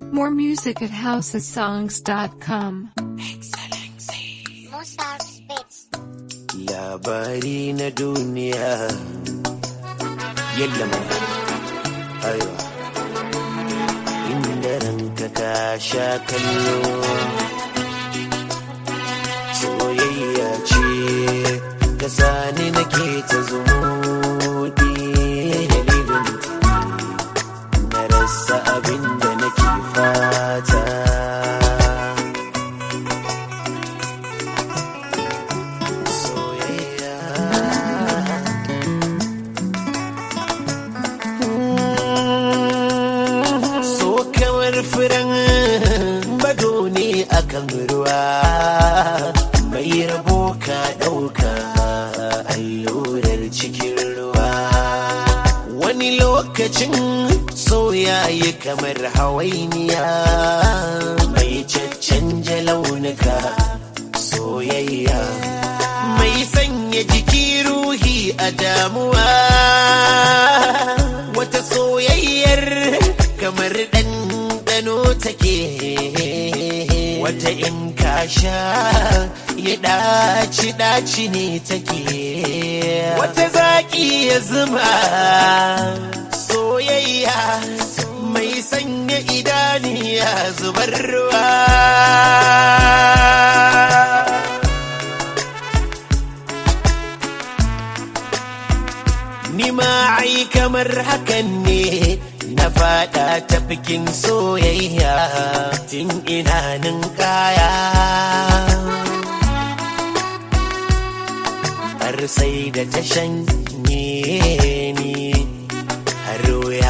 More music at housesongs.com. Mozart Spitz. labari na duniya yalla mai aiwa inda ranka ka sha kallo soyayya ce ka sani nake ta zumuɗi dalilin na rasa abin da nake fata So kamar furen bado ne akan ruwa mai rabo ka ɗauka allurar cikin ruwa wani lokacin soyaye kamar hawainiya mai caccanja launuka soyayya mai sanya jiki ruhi a damuwa wata soyayyar kamar ɗanɗano take wata in ka sha ya ɗaci ɗaci ne take wata zaƙi ya zuma soyayya mai sanya idaniya zubar ruwa Ni ma ai kamar hakan ne na fada ta bikin soyayya tun ina kaya. Har sai da ta shanye ni har wuya.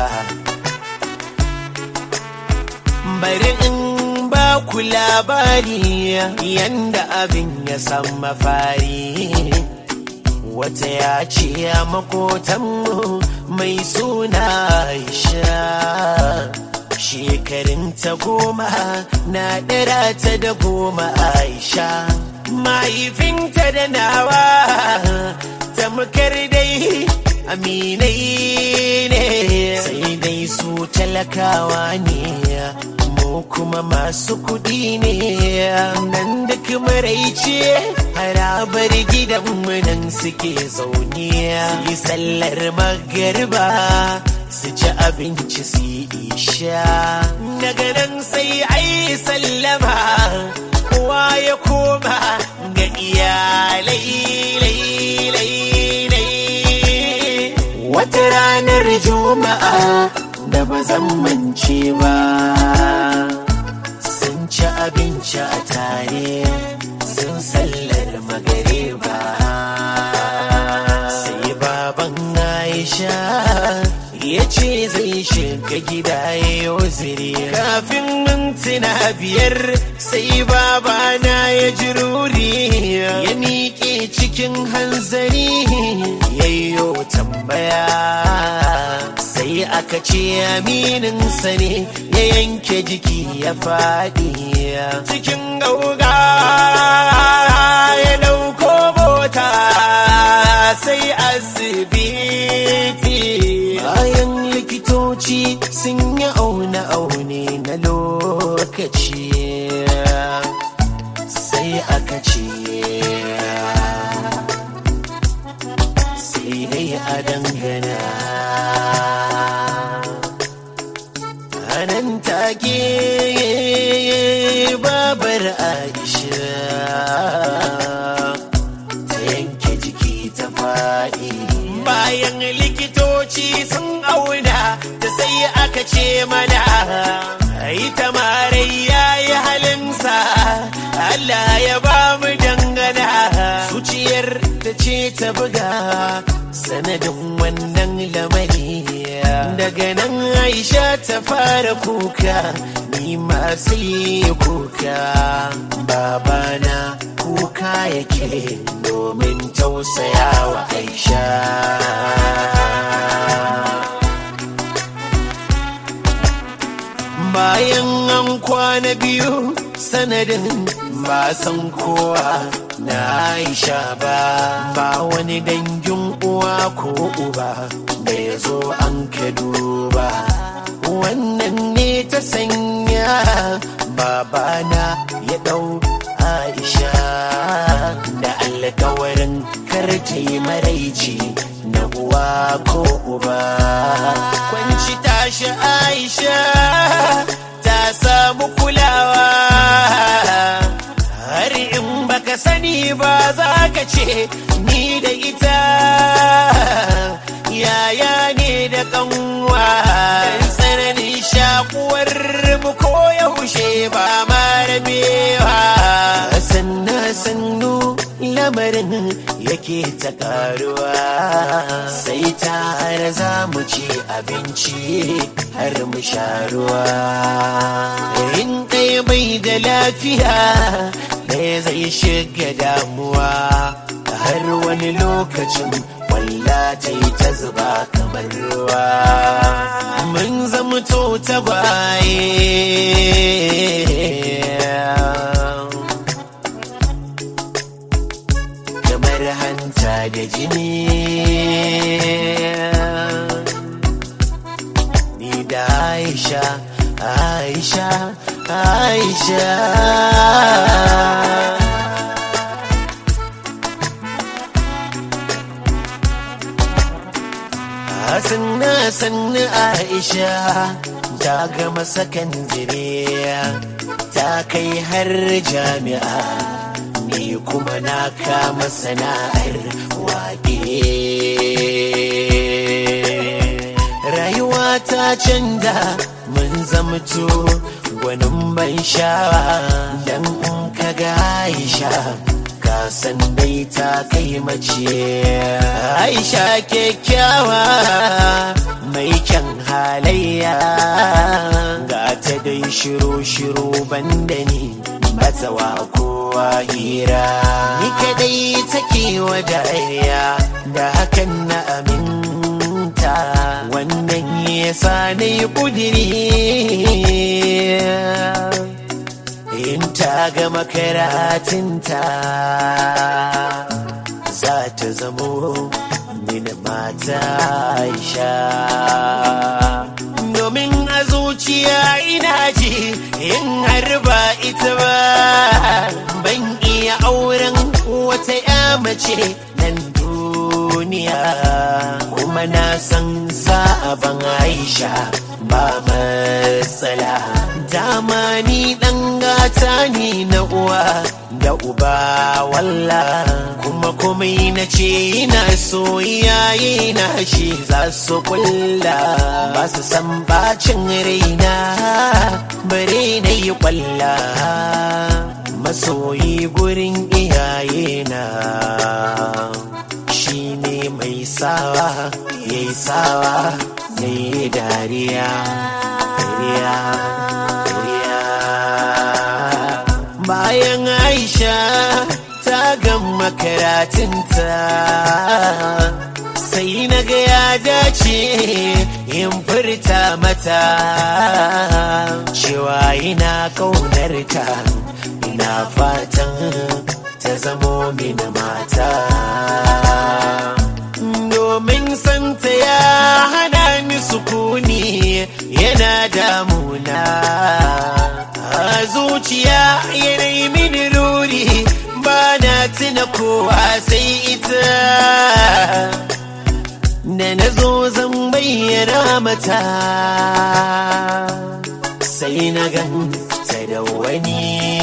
Bari in ba ku labari yanda abin ya san mafari. wata ya ce a makotanmu mai suna Aisha shekarun ta goma na ɗara ta da goma Aisha mahaifinta da nawa tamkar dai aminai ne sai dai su talakawa ne mu kuma masu kuɗi ne nan duk maraice harabar gidanmu nan suke zaune su yi sallar magariba su ci abinci su yi isha daga nan sai ai sallama kowa ya koma ga iyalai lai, lai, lai. wata ranar juma'a da ba zan mance ba sun ci abinci a tare sun sallar magariba sai baban aisha ya ce zai shiga gida ya ziri kafin mintuna biyar sai babana ya ji ruri ya miƙe cikin hanzari yayyo tambaya sai aka ce amininsa ne ya yanke jiki ya faɗi cikin gauga ya ɗauko mota sai asibiti bayan likitoci sun yi aune-aune na lokaci sai aka ce sai dai a dangana a nan take babar aisha ta yanke jiki ta faɗi bayan likitoci sun auna ta sai aka ce mana ita marai ya yi halinsa Allah ya ba mu dangana zuciyar ta ce ta buga sanadin wannan lamari daga nan aisha ta fara kuka ni ma sai kuka babana kuka yake domin tausaya wa aisha bayan an kwana biyu sanadin ba san kowa na aisha ba ba wani dangin uwa ko uba da ya zo an ka duba wannan ne ta sanya babana ya ɗau aisha da alkawarin karta yi maraici na uwa ko uba kwanci tashi aisha ta samu kulawa har in baka sani ba za ka ce ni da ita yaya ne da kanwa dan tsananin shakuwar mu ko yaushe ba ma rabewa sannu sannu lamarin yake ta karuwa sai tare za mu ci abinci har mu sha ruwa in ɗaya bai da lafiya ɗaya zai shiga damuwa har wani lokacin walla ta yi ta zuba kamar ruwa mun zamto ta baye kamar hanta da jini ni da aisha aisha aisha sannu sannu aisha ta gama sakandire ta kai har jami'a ni kuma na kama sana'ar waƙe rayuwa ta canza mun zamto gwanin ban sha'awa dan in ka ga aisha ka san dai ta kai mace aisha kyakkyawa mai kyan halayya ga ta dai shiru-shiru banda ni bata wa kowa hira ni kadai take wa dariya da hakan na aminta wannan yasa na yi kudiri in ta gama karatunta za ta zamo mini mata aisha domin a zuciya ina ji in har ba ita ba ban iya auren wata ya mace nan duniya kuma na san za a ban aisha ba matsala dama ni dan gata ni na uwa da uba walla kuma komai na ce ina so iyaye na shi za su kulla ba su san bacin raina bare na yi kwalla masoyi gurin iyaye na shi ne mai sawa ya yi sawa ya yi dariya dariya bayan aisha ta gama karatunta sai na ga ya dace in furta mata cewa ina ƙaunarta ina fatan ta zamo mini mata domin santa ya hana ni sukuni yana damuna a zuciya yanayi mini ruri ba na tuna kowa sai ita da na zo zan bayyana mata sai na ganta da wani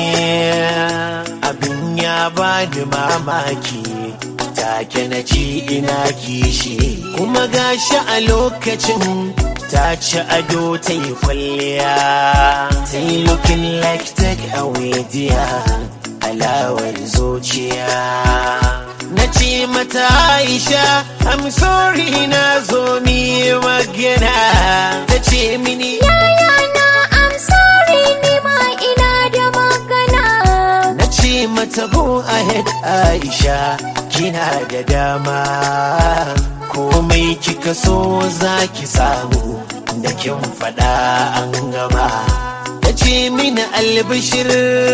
abin ya bani mamaki take na ji ina kishi kuma gashi a lokacin ta ci ado ta yi kwalliya ta yi looking like take away dear alawar zuciya na ce mata aisha i'm sorry na zo mi magana ta ce mini Yayana, I'm sorry ni ma ina da magana. na ce mata go ahead aisha kina da dama komai kika so za ki samu da kin faɗa an gama ta ce mini albishir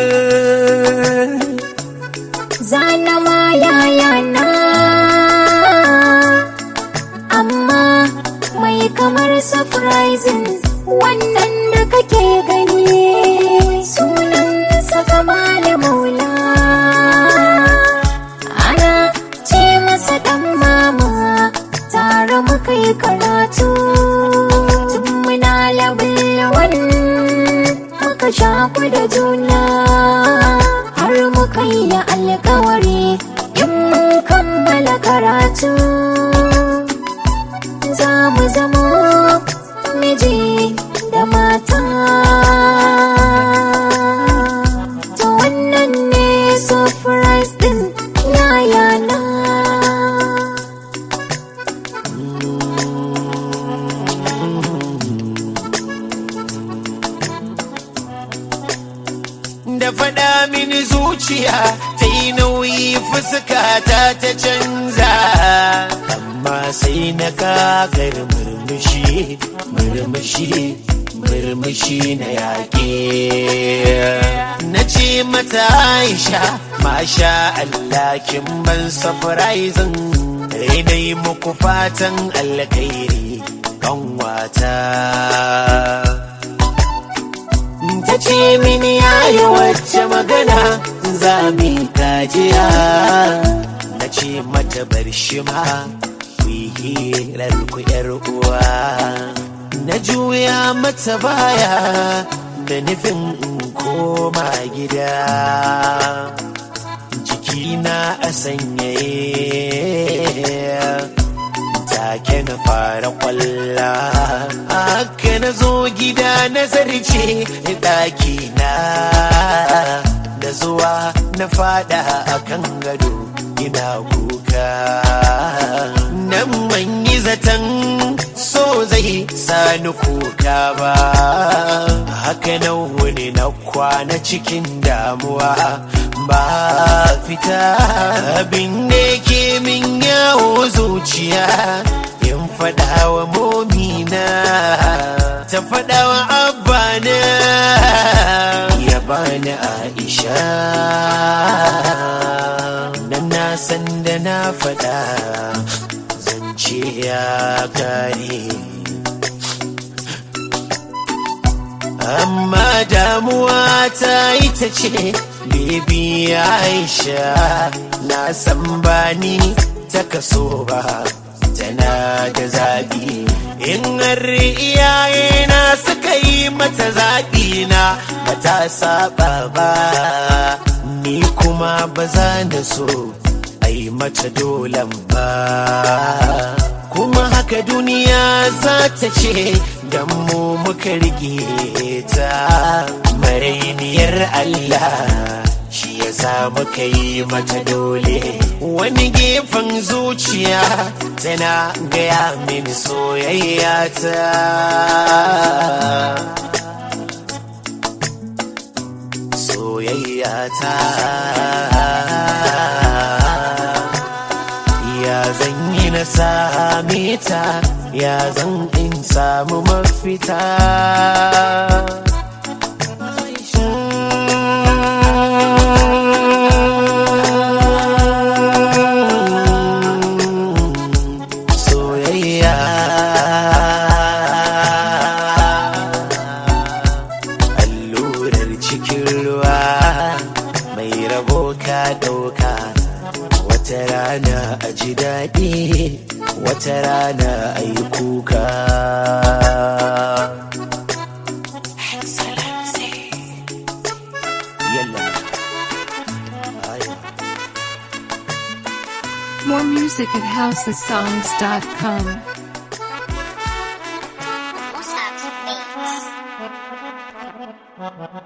Zana ma yayana. Amma mai kamar surprising wannan da kake gani sunansa kamala maula ana ce masa dan mama tare muka yi karatu tun muna labilwan muka shaku da juna har muka yi alkawari in mun kammala karatu za mu zama miji da mata to wannan ne surprise din yayana da faɗa mini zuciya ta yi nauyi fuskata ta canza amma sai na kagar murmushi murmushi murmushi na yaƙe na ce mata aisha masha Allah kin ban surprising rainai muku fatan alkhairi kanwata ta ce mini yayi wacce magana za mi kajiya na ce mata bar shi ma ku yi hirar ku yar uwa na juya mata baya da nufin in koma gida jikina a sanyaye take na fara kwalla haka na zo gida na zarce ɗaki na da zuwa na fada a kan gado ina kuka nan man yi zaton so zai sani kuka ba haka na wuni na kwana cikin damuwa ba fita abin da ke min yawo zuciya in faɗa wa momina ta faɗa wa abbana ya bani aisha nan na san da na faɗa zance ya kare amma damuwa ta ita ce bebi aisha na san bani ta kaso ba tana da zaɓi in har iyaye na suka yi mata zaɓi na ba ta saba ba ni kuma ba za na so ai mata dolan ba kuma haka duniya za ta ce dan mu muka rige ta marainiyar Allah shi ya sa muka yi mata dole wani gefen zuciya tana gaya min soyayya ta soyayya ta ya zan yi na same ta ya zan in samu mafita soyayya allurar cikin ruwa mai rabo ka ɗauka wata rana a ji daɗi wata rana a yi kuka yalla Aiwa. More music at housesongs.com. What's up, babe?